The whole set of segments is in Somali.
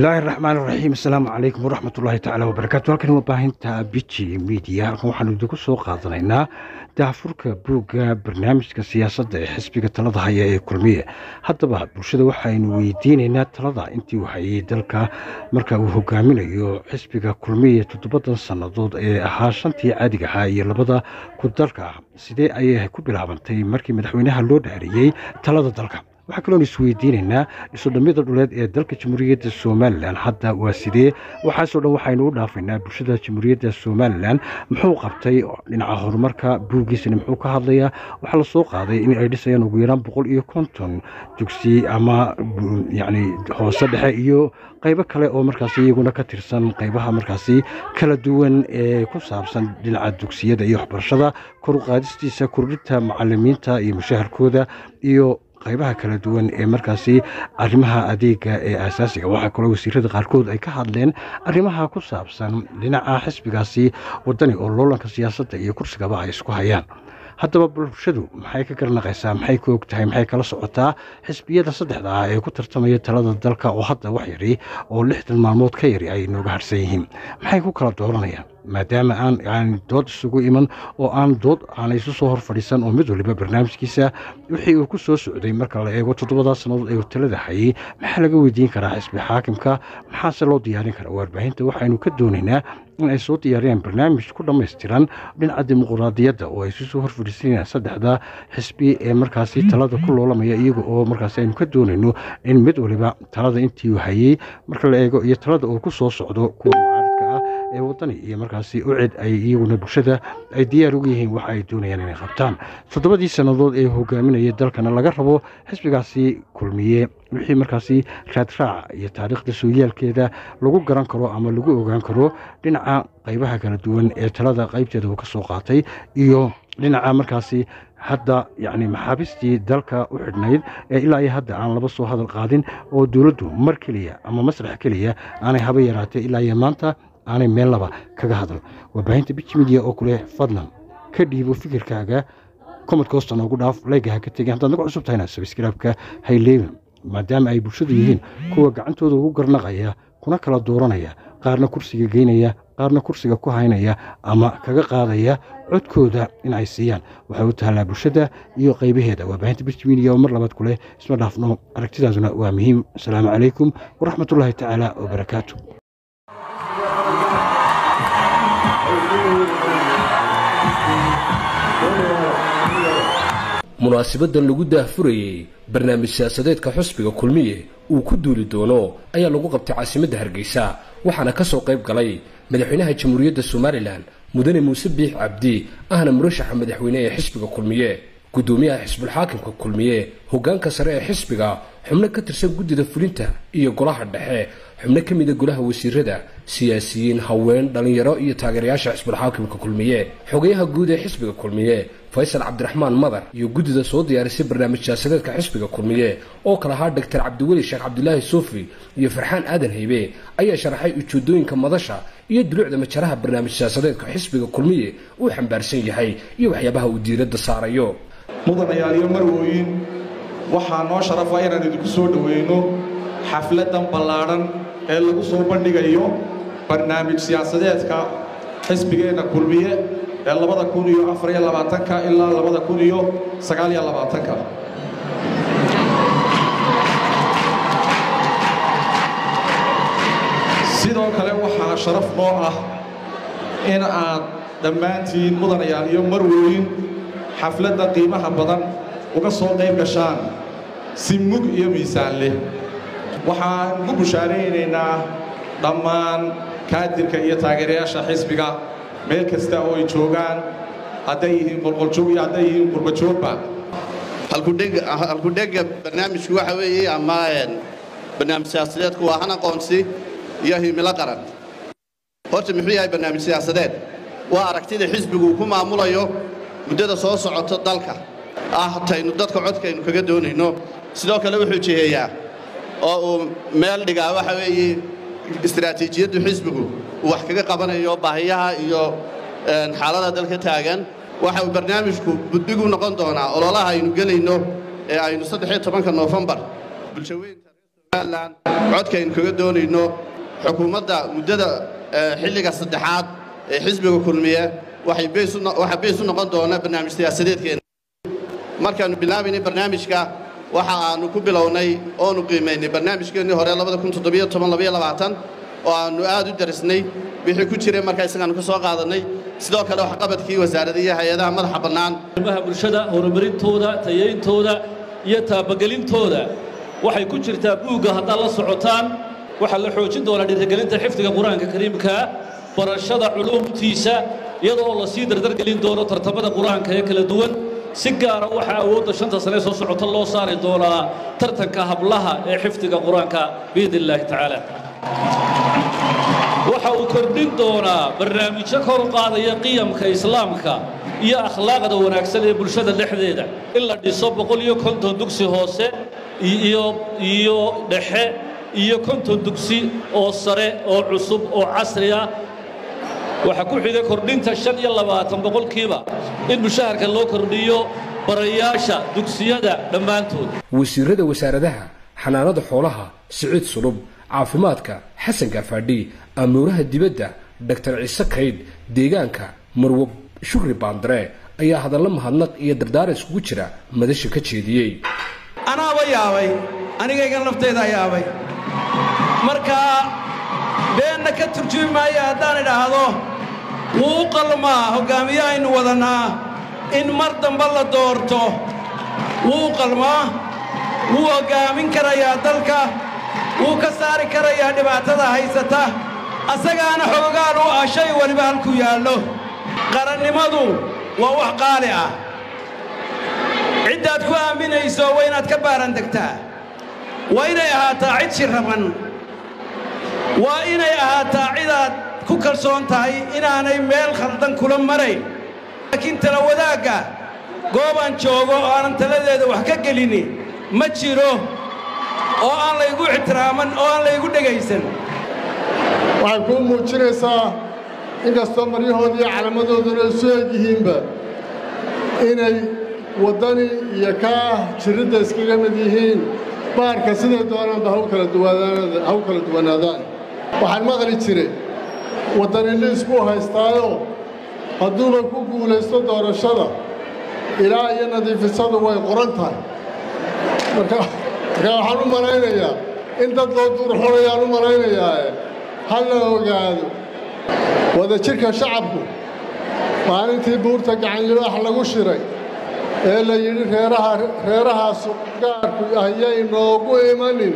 bismillaahi raxmaan raxiim asalaamu calaykum waraxmat ullaahi tacaala wabarakaatu halkan waa baahinta biji midiya halkan waxaanu idinku soo qaadanaynaa daafurka buugga barnaamijka siyaasadda ee xisbiga talada haya ee kulmiye haddaba bulshada waxaynu weydiinaynaa talada intii uu hayay dalka marka uu hogaaminayo xisbiga kulmiye toddobadan sannadood ee ahaa shantii caadiga ahaa iyo labada ku dalka ah sidee ayay ku bilaabantay markii madaxweynaha loo dhaariyey talada dalka waxaa kaloon isweydiinaynaa isudhammida dhuleed ee dalka jamhuuriyadda somalilan hadda waa sidee waxaasoo dhan waxaynu u dhaafaynaa bulshada jamhuuriyadda somalilan muxuu qabtay dhinaca horumarka buuggiisana muxuu ka hadlayaa waxaa la soo qaaday in ay dhisayaan ugu yaraan boqol iyo konton dugsi ama yacni hoose dhexe iyo qaybo kale oo markaasi iyaguna ka tirsan qaybaha markaasi kala duwan ee ku saabsan dhinaca dugsiyada iyo waxbarashada kor u qaadistiisa kordhinta macalimiinta iyo mushaharkooda iyo qaybaha kala duwan ee markaasi arrimaha adeega ee asaasiga waxaa kaloo wasiirada qaarkood ay ka hadleen arrimaha ku saabsan dhinaca xisbigaasi wadani oo loolanka siyaasadda iyo kursigaba ay isku hayaan haddaba bulshadu maxay ka garanaqaysaa maxay ka og tahay maxay kala socotaa xisbiyada saddexda ah ee ku tartamaya talada dalka oo hadda wax yari oo lixdan maalmood ka yari ay nooga harsan yihiin maxay ku kala dooranayaan maadaama aan aan dood isugu iman oo aan dood aanay isu soo hor fadhiisan oo mid waliba barnaamijkiisa wixii uu ku soo socday marka la eego toddobadaa sannadood ee uu talada hayay maxaa laga weydiin karaa xisbi xaakimka maxaase loo diyaarin karaa warbaahinta waxaynu ka doonaynaa in ay soo diyaariyaan barnaamij ku dhammaystiran dhinaca dimuquraadiyadda oo ay isu soo hor fadhiisanayaan saddexda xisbi ee markaasi talada ku loolamaya iyaga oo markaasi aynu ka doonayno in mid waliba talada intii uu hayay marka la eego iyo talada uu ku soo socdo kuwa ee wadani iyo markaasi ucid ay iyaguna bulshada ay diyaar ugu yihiin waxa ay doonayaan inay qabtaan toddobadii sannadood ee hogaaminaya dalkana laga rabo xisbigaasi kulmiye wixii markaasi raadraaca iyo taariikhda sooyaalkeeda lagu garan karo ama lagu ogaan karo dhinaca qaybaha kala duwan ee talada qaybteeda uu ka soo qaatay iyo dhinaca markaasi hadda yacni maxaabistii dalka u xidhnayd ee ilaa iyo hadda aan laba soo hadal qaadin oo dowladdu mar keliya ama masrax keliya aanay haba yaraatay ilaa iyo maanta aanay meel laba kaga hadal warbaahinta biji midiya oo kuleh fadlan ka dhiibo fikirkaaga komadka hoosta noogu dhaaf layga ha ka tegin haddaad naga cusub tahayna sabskraibka hayleegan maadaama ay bulshadu yihiin kuwa gacantooda ugu garnaqaya kuna kala dooranaya qaarna kursiga geynaya qaarna kursiga ku haynaya ama kaga qaadaya codkooda in ay siiyaan waxay u taallaa bulshada iyo qaybaheeda warbaahinta biji midiya oo mar labaad kuleh isma dhaafno aragtidaasuna waa muhiim asalaamu calaykum waraxmatullaahi tacaala wabarakaatu munaasibadan lagu daahfurayey barnaamij siyaasadeedka xusbiga kulmiye uu ku duuli doono ayaa lagu qabtay caasimadda hargeysa waxaana ka soo qayb galay madaxweynaha jamhuuriyadda somalilan mudane muuse biix cabdi ahna murashaxa madaxweyne ee xisbiga kulmiye guddoomiyaha xisbulxaakimka kulmiye hoggaanka sare ee xisbiga xubno ka tirsan guddida fulinta iyo golaha dhexe xubno ka mida golaha wasiirada siyaasiyiin haween dhallinyaro iyo taageerayaasha xisbulxaakimka kulmiye xogayaha guud ee xisbiga kulmiye faysal cabdiraxmaan madar iyo guddida soo diyaarisay barnaamij siyaasadeedka xisbiga kulmiye oo kala ahaa doctor cabdiweli sheekh cabdilaahi suufi iyo farxaan aadan haybe ayaa sharaxay ujeedooyinka madasha iyo dulucda majaraha barnaamij siyaasadeedka xisbiga kulmiye uu xambaarsan yahay iyo waxyaabaha uu diiradda saarayo mudanayaal iyo marwooyin waxaa noo sharafa inaan idinku soo dhoweyno xafladdan ballaadhan ee lagu soo bandhigayo barnaamij siyaasadeedka xisbigeenna kulmiye ee labada kun iyo afariyo labaatanka ilaa labada kun iyo sagaaliyo labaatanka sidoo kale waxaa sharaf noo ah in aad dhammaantiin mudanayaal iyo marwooyin xafladda qiimaha badan uga soo qayb gashaan si mug iyo miisaan leh waxaan ku bushaaraynaynaa dhammaan kaadirka iyo taageerayaasha xisbiga meel kasta oo ay joogaan hadday yihiin qolqoljoog iyo hadday yihiin qurbajoogba halkudhega barnaamijku waxa weeye ama barnaamij siyaasadeedku waa han aqoonsi iyo himilo qaran horta muxuu yahay barnaamij siyaasadeed waa aragtida xisbigu uu ku maamulayo muddada soo socota dalka ah taynu dadka codkaynu kaga doonayno sidoo kale wuxuu jiheeyaa oo uu meel dhigaa waxa weeye istaraatiijiyaddu xisbigu uu wax kaga qabanayo baahiyaha iyo xaalada dalka taagan waxa uu barnaamijku budbigu noqon doonaa ololaha aynu gelayno ee aynu saddexiyo tobanka noofembar bulshaweynta somalilan codkaynu kaga doonayno xukuumadda muddada xilliga saddexaad ee xisbiga kulmiye waxaa beys u noqon doona barnaamij siyaasadeedkeena markaannu bilaabaynay barnaamijka waxa aannu ku bilownay oonu qiimaynay barnaamijkeennii hore oo aannu aad u darisnay wixii ku jiray markaa isagaannu ka soo qaadannay sidoo kale waxqabadkii wasaarada iyo hay-adaha madaxa bannaan arrimaha bulshada horumarintooda tayayntooda iyo taabagelintooda waxay ku jirtaa buugga haddaad la socotaan waxaa la xoojin doonaa dhiirigelinta xifdiga qur-aanka kariimkaa barashada culuumtiisa iyadoo la sii dardargelin doono tartamada qur-aanka ee kala duwan si gaara waxaa awoodda shanta sane soo socota loo saari doonaa tartanka hablaha ee xifdiga qur-aanka biidn illaahi tacaala waxa uu kordhin doonaa barnaamijyo kor u qaadaya qiyamka islaamka iyo akhlaaqda wanaagsan ee bulshada dhexdeeda in la dhiso boqol iyo konton dugsi hoose iyo dhexe iyo konton dugsi oo sare oo cusub oo casri ah waxaa ku xigay kordhinta shan iyo labaatan boqolkiiba in mushaharka loo kordhiyo barayaasha dugsiyada dhammaantood wasiirada wasaaradaha xanaanada xoolaha siciid sulub caafimaadka xasan gafaadhi amuuraha dibadda dhaktar ciise kaydh deegaanka marwo shukri baandare ayaa hadallo mahadnaq iyo dardaaran iskugu jira madasha ka jeediyey anaaba yaabay anigaygan laftaydaa yaabay markaa beenna ka turjumi maayo haddaan idhaahdo wuu u qalmaa hoggaamiye aynu wadannaa in mar damba la doorto wuu u qalmaa wuu hoggaamin karayaa dalka wuu ka saari karayaa dhibaatada haysata asagaana xoogaan u ah shay weliba halku yaallo qarannimadu waa wax qaali ah ciddaad ku aaminayso waa inaad ka baaran degtaa waa inay ahaataa cid shirraban waa inay ahaataa cidaad ku kalsoon tahay inaanay meel khaldan kula marayn laakiin tala wadaagga goobaan joogo oo aanan taladeeda wax ka gelini ma jiro oo aan laygu ixtiraaman oo aan laygu dhegaysan waxay kuu muujinaysaa inkastoo maryahoodii iyo calaamadooduna isu eg yihiinba inay waddani iyo kaa jiridda iskaga mid yihiin baarka siday doonaanba haw kala duwanaadaan waxaan maqli jiray waddani liis buu haystaayoo hadduuba ku guulaysto doorashada ilaa iyo nadiifisadu way qoran tahay marka waxaan u malaynayaa in dad loo duurxolayaan u malaynayaae ha la ogaado wadajirka shacabku maalintii buurta gacanlibaax lagu shiray ee la yidhi reeraha reerahaasu gaarku ayay noogu imanin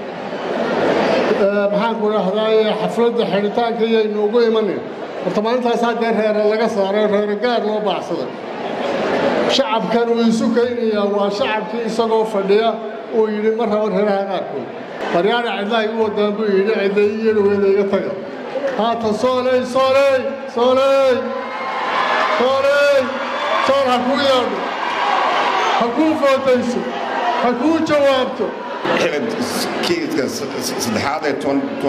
maxaanku dhahdaye xafladda xidhitaanka iyay noogu imanin horta maalintaasaa dee reere laga saaray reere gaar loo baacsaday shacabkan uu isu kaynayaa waa shacabkii isagoo fadhiya uu yidhi ma rabo reeraha qaarkood baryaana cidlaha igu wadaan buu yidhi cidday iyo dhaweeda iga taga haatan sooley sooley sooley sooley sool ha kuu yeedho ha kuu footayso ha kuu jawaabto kiiska saddexaad ee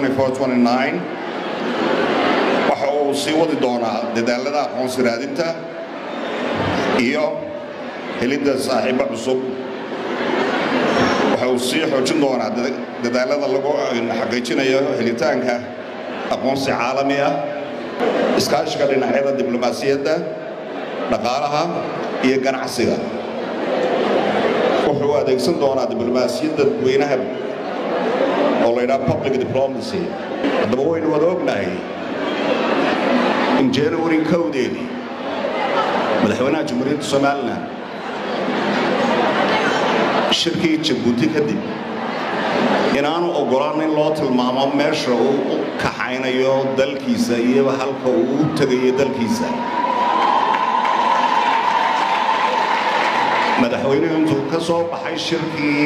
waxa uu sii wadi doonaa dadaalada aqoonsi raadinta iyo helidda saaxiibbo cusub waxa uu sii xoojin doonaa dadaalada lagu xaqiijinayo helitaanka aqoonsi caalami ah iskaashiga dhinacyada diblomaasiyadda dhaqaalaha iyo ganacsiga wuxuu adeegsan doonaa diblomaasiyadda dadweynaha oo la ydhaha public diplomacy haddaba waynu wada ognahay in january kowdeedii madaxweynaha jamhuuriyadda somalilan shirkii jabuuti kadib inaanu oggolaan in loo tilmaamo meesha uu u kaxaynayo dalkiisa iyo halka uu u tegayo dalkiisa madaxweynuhu intuu ka soo baxay shirkii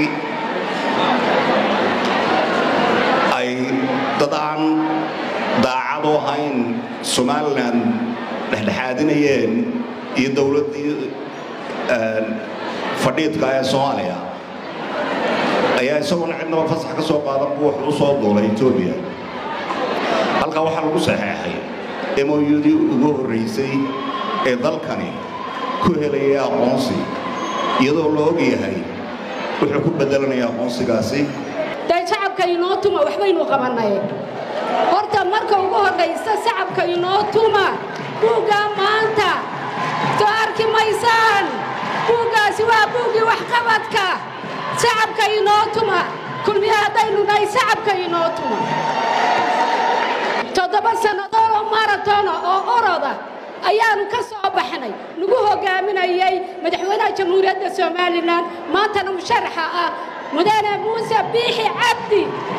ay dad aan daacad u ahayn somalilan dhexdhexaadinayeen iyo dowladdii fadhiidka ee soomaaliya ayaa isaguna cidnaba fasax ka soo qaadan buu wuxuu u soo duulay etoobiya halkaa waxaa lagu saxeexay moyudii ugu horraysay ee dalkani ku helayay aqoonsi iyadoo la og yahay wuxuu ku beddelanaya aqoonsigaasi dee shacab sacabka inoo tuma waxbaynu qabannay horta marka ugu horraysa sacabka inoo tuma buuggaa maanta soo arki maysaan buuggaasi waa buuggii waxqabadka sacabka inoo tuma kulmiye haddaynu nahay sacabka inoo tuma toddoba sannadood oo maratona oo oroda ayaannu ka soo baxnay nagu hoggaaminayay madaxweynaha jamhuuriyadda somalilan maantana musharaxa ah mudane muuse biixi cabdi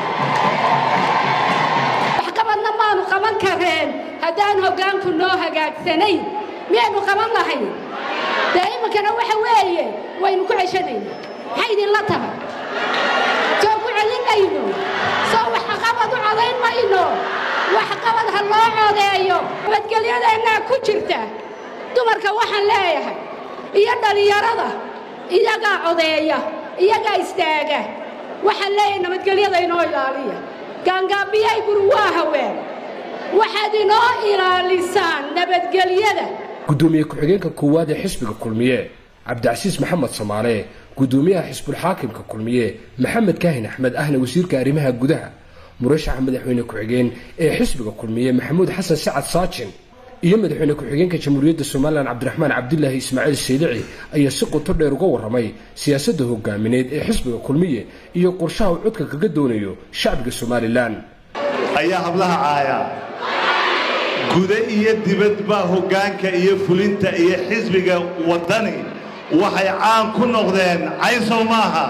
waxqabadna maanu qaban kareen haddaan hoggaanku noo hagaagsanayn miyaynu qaban lahayn dee iminkana waxa weeye waynu ku ceshanayna maxay idinla tahay soo ku celinayno soo waxqabad u codayn mayno waxqabad ha loo codeeyo nabadgelyadeennaa ku jirta dumarka waxaan leeyahay iyo dhallinyarada iyagaa codeeya iyagaa istaaga waxaan leeyahay nabadgelyada inoo ilaaliya gaangaabiyay guri waa haween waxaad inoo ilaalisaan nabadgelyada gudoomiye ku-xigeenka koowaad ee xisbiga kulmiye cabdicasiis maxamed samaale gudoomiyaha xisbulxaakimka kulmiye maxamed kaahin axmed ahna wasiirka arrimaha gudaha murashaxa madaxweyne ku-xigeen ee xisbiga kulmiye maxamuud xasan sacad saajin iyo madaxweyne ku-xigeenka jamhuuriyadda somalilan cabdiraxmaan cabdilaahi ismaaciil saylici ayaa si qoto dheer uga warramay siyaasadda hogaamineed ee xisbiga kulmiye iyo qorshaha uu codka kaga doonayo shacbiga somalilan ayaa hablaha caaya guda iyo dibadba hoggaanka iyo fulinta iyo xisbiga waddani waxay caan ku noqdeen caysow maaha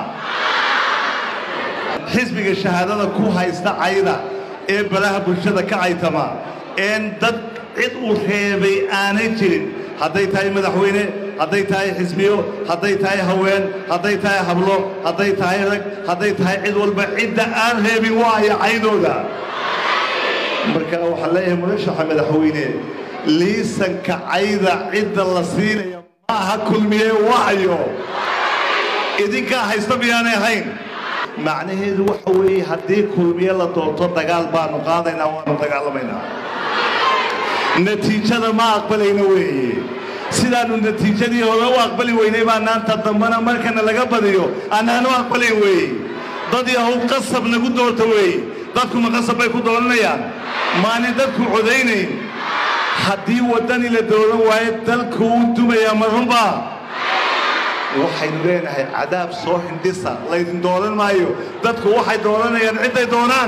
xisbiga shahaadada ku haysta cayda ee balaha bulshada ka caytama een dad cid uu reebay aanay jirin hadday tahay madaxweyne hadday tahay xisbiyo hadday tahay haween hadday tahay hablo hadday tahay rag hadday tahay cid walba cidda aan reebin waaya caydooda marka waxaan leeyahay murashaxa madaxweyne liisanka cayda cidda la siinaya ma aha kulmiye wacyo idinkaa haysta miyaanay ahayn macnaheedu waxa weeye haddii kulmiye la doonto dagaal baanu qaadaynaa waanu dagaalamaynaa natiijada ma aqbalayna weeye sidaannu natiijadii hore u aqbali weynay baa naanta dambana markana laga badiyo annaanu aqbalayn weeye dad yahow qasab nagu doorta weeye dadkuma qasab bay ku dooranayaan maanin dadku codaynayn haddii waddani la dooran waayo dalku uu dumayaa ma runbaa waxaynu leenahay cadaab soo hindhisa laydin dooran maayo dadku waxay dooranayaan cidday doonaan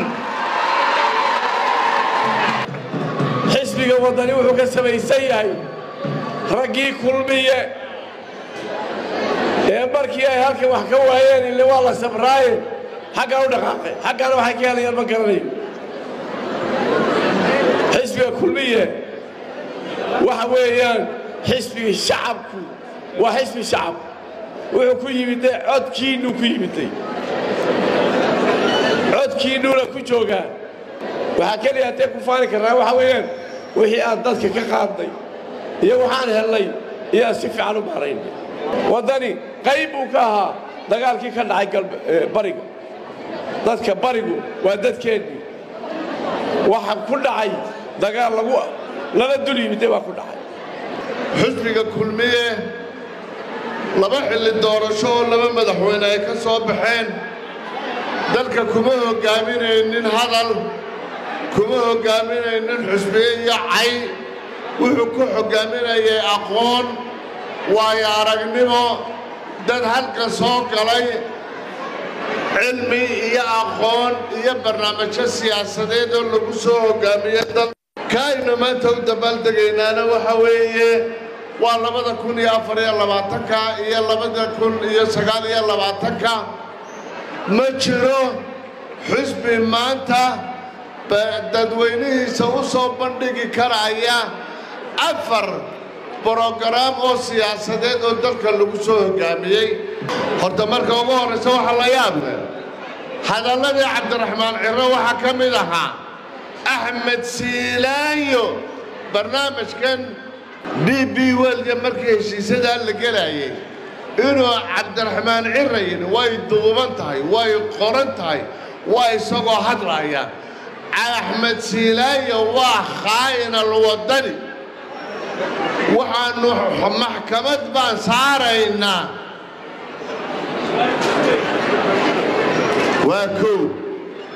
xisbiga waddani wuxuu ka samaysan yahay raggii kulmiye ee markii ay halkan wax ka waayeen ile waa la sabraaye xaggaan u dhaqaaqay xaggaana waxay ka helayaan ma garanayo xisbiga kulmiye waxa weeyaan xisbiga shacabku waa xisbi shacab wuxuu ku yimiday codkiinnuu ku yimiday codkiinnuuna ku joogaa waxaa keliya haddee ku faani karnaa waxa weeyaan wixii aan dadka ka qaadnay iyo waxaan hellay iyaan si fiican u maaraynay waddani qayb buu ka ahaa dagaalkii ka dhacay bariga dadka barigu waa dadkeennii waxa ku dhacay dagaal lagu lala dul yimiday baa ku dhacay xisbiga kulmiye laba xilli doorasho oo laba madaxweyne ay ka soo baxeen dalka kuma hoggaaminaynin hadal kuma hoggaaminaynin xusbiye iyo cay wuxuu ku hoggaaminayay aqoon waayo aragnimo dad halka soo galay cilmi iyo aqoon iyo barnaamijyo siyaasadeed oo lagu soo hoggaamiye dal kaaynu maanta u dabaaldegaynaana waxa weeye waa labada kun iyo afar iyo labaatanka iyo labada kun iyo sagaal iyo labaatanka ma jiro xusbi maanta dadweynihiisa u soo bandhigi karaya afar brogaraam oo siyaasadeed oo dalka lagu soo hoggaamiyey horta marka ugu horraysa waxaa la yaab leh hadalladii cabdiraxmaan ciro waxaa ka mid ahaa axmed siilaanyo barnaamijkan d b welga markii heshiisadaa la gelayay inuu cabdiraxmaan cira yidhi way duuban tahay way qoran tahay waa isagoo hadlaya axmed siilaanyo waa khaa'inal waddani waxaannu maxkamad baan saaraynaa waa kow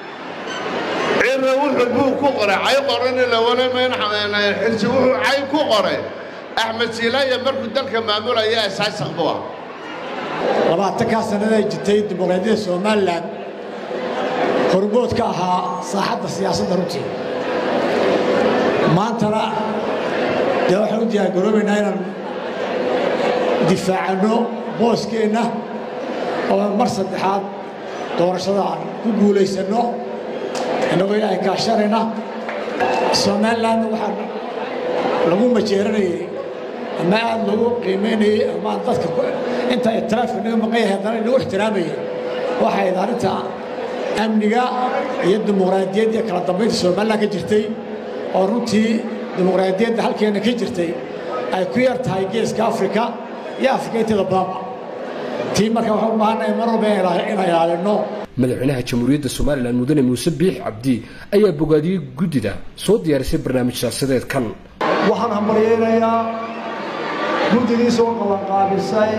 cirra wuxuu buu ku qoray cay qorani lawalameyn xilsi wuxuu cay ku qoray axmed siilaya markuu dalka maamulaya asaasaq buu ah labaatankaa sannaday jirtay dimuqraadiyadda somalilan hormood ka ahaa saaxadda siyaasadda runtii maantana dee waxaan u diyaargaroobaynaa inaan difaacanno booskeenna oo mar saddexaad doorashada aan ku guulaysanno innagoo ilaahay kaashanayna somalilan waxaan lagu majeeranayay ama aad lagu qiimaynayey ama dadka inta itiraafka naga maqan yahay haddana lagu ixtiraamayay waxay ahayd arrinta amniga iyo dimuqraadiyadda iyo kala dambaynta somalilan ka jirtay oo runtii dimuqraadiyadda halkeenna ka jirtay ay ku yar tahay geeska afrika iyo afrika inteeda badanba tii marka waxaan u baahannahay mar walba inaan ilaalinno madaxweynaha jamhuuriyadda somalilan mudane muuse biix cabdi ayaa bogaadiyey guddida soo diyaarisay barnaamij siyaasadeedkan waxaan hambalyaynayaa guddigii soo qabanqaabisay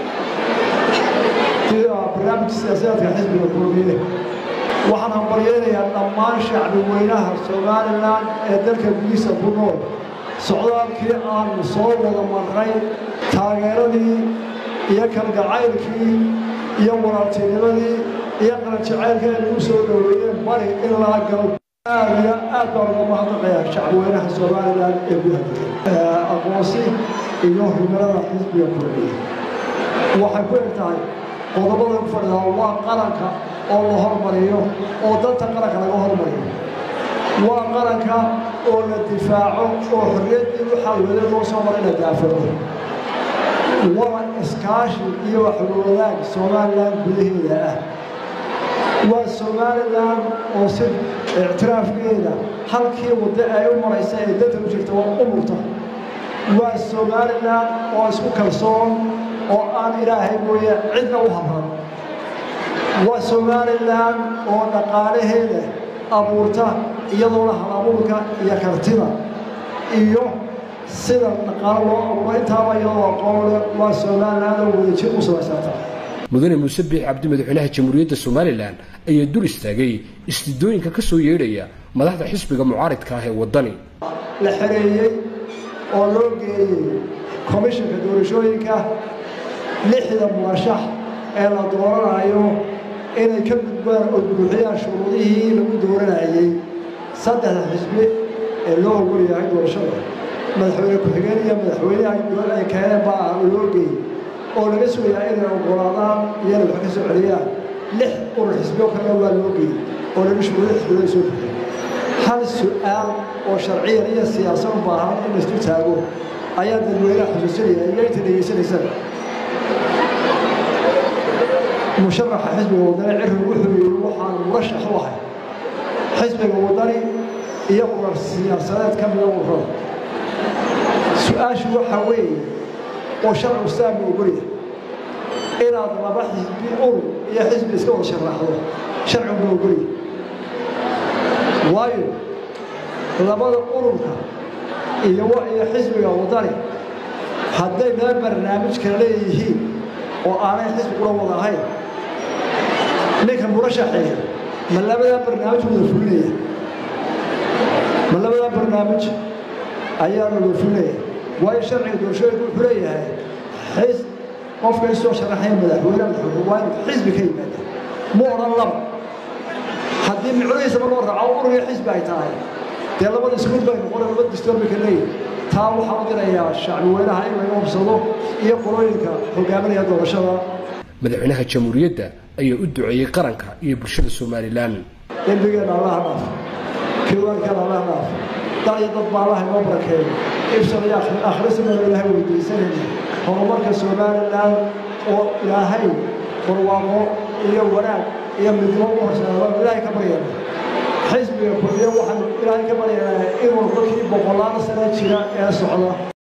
barnaamijka siyaasadeedka xisbiga kulmiye waxaan hambalyaynayaa dhammaan shacbi weynaha somalilan ee dalka gudihiisa ku nool socdaalkii aanu soo wada marray taageeradii iyo kalgacaylkii iyo walaaltinimadii iyo qaranjacaylkii ay nagu soo dhoweeyeen bari ilaa galb aad iyo aad baan uga mahadnaqayaa shacbweynaha somalilan ee gudaha aqoonsi iyo himilada xisbiga kulmiye waxay ku eg tahay qodobada ku fadhidaa waa qaranka oo la hormariyo oo danta qaranka laga hormariyo waa qaranka oo la difaaco oo xorriyaddii waxaa wada loo soo maray la daafado waa iskaashi iyo waxwadaag somalilan gudaheeda ah waa somalilan oo si ictiraafkeeda halkii waddo ay u maraysa ee danta u jirta waa u murta waa somalilan oo isku kalsoon oo aan ilaahay mooye cidna u habran waa somalilan oo dhaqaalaheeda abuurta iyadoona halabuurka iyo kartida iyo sida dhaqaalo loo abuuro intaaba iyadoo aqoonle waa somalilan oo wadajir u samaysata mudane muuse biix cabdi madaxweynaha jamhuuriyadda somalilan ayaa dul istaagay istidooyinka ka soo yeedhaya madaxda xisbiga mucaaridka ah ee waddani la xereeyey oo loo geeyey komishanka doorashooyinka lixda murashax ee la dooranayo inay ka gudbaan oo buuxiyaan shuruudihii lagu dooranayey saddexda xisbi ee loo ogol yahay doorashada madaxweyne ku-xigeen iyo madaxweynaha dowlad ay keeneen baa loo geeyey oo laga sugayaa inay oggolaadaan iyana wax ka soo celiyaan lix urur xisbiyo kalena waa loo geeyey oo laga shuruudo xisbiyada soo bixiyey hal su'aal oo sharciyan iyo siyaasad u baahan in la isku taago ayaa dadweynaha xusuusinaya iyo inta dhegaysanaysana musharaxa xisbiga wadani cirri wuxuu yidhi waxaan murashax u ahay xisbiga wadani iyo urar siyaasadeed ka mida ururada su-aashu waxaa weeye oo sharcigu saami ogolya inaad laba xisbi urur iyo xisbi iska wada sharaxdo sharcigu ma ogolya waayo labada ururka iyo iyo xisbiga wadani hadday laba barnaamij kala leeyihiin oo aanay xisbi ula wada ahayn ninka murashaxeeya ma labadaa barnaamij wada fulinaya ma labadaa barnaamij ayaa la wada fulinaya waayo sharciga doorashooyinka wuxuu leeyahay xis qofka isoo sharaxaya madaxweyne madaxweyne waa inuu xisbi ka yimaada ma odhan laba haddii micnihiisaba loo raaco ururiga xisbi ay tahay dee labada iskuud bay noqona laba distoor bay ka leeyihin taa waxaa u dirayaa shacbi weynaha in laga hubsado iyo qolooyinka hogaaminaya doorashada madaxweynaha jamhuuriyadda ayaa u duceeyey qaranka iyo bulshada somalilan dembigeenna allaha dhaaf kiwaankeena allaha dhaaf dal iyo dad baa allaha inoo barakeeyo ibsan iyo akhrisana ilaahay weydiisanayna horumarka somalilan oo ilaahay barwaaqo iyo wanaag iyo midnimo u horseeda ilaahay ka baryana xisbiga kulmiye waxaan ilaahay ka baryaynaa inuu dadkii boqolaal sano jira ee socda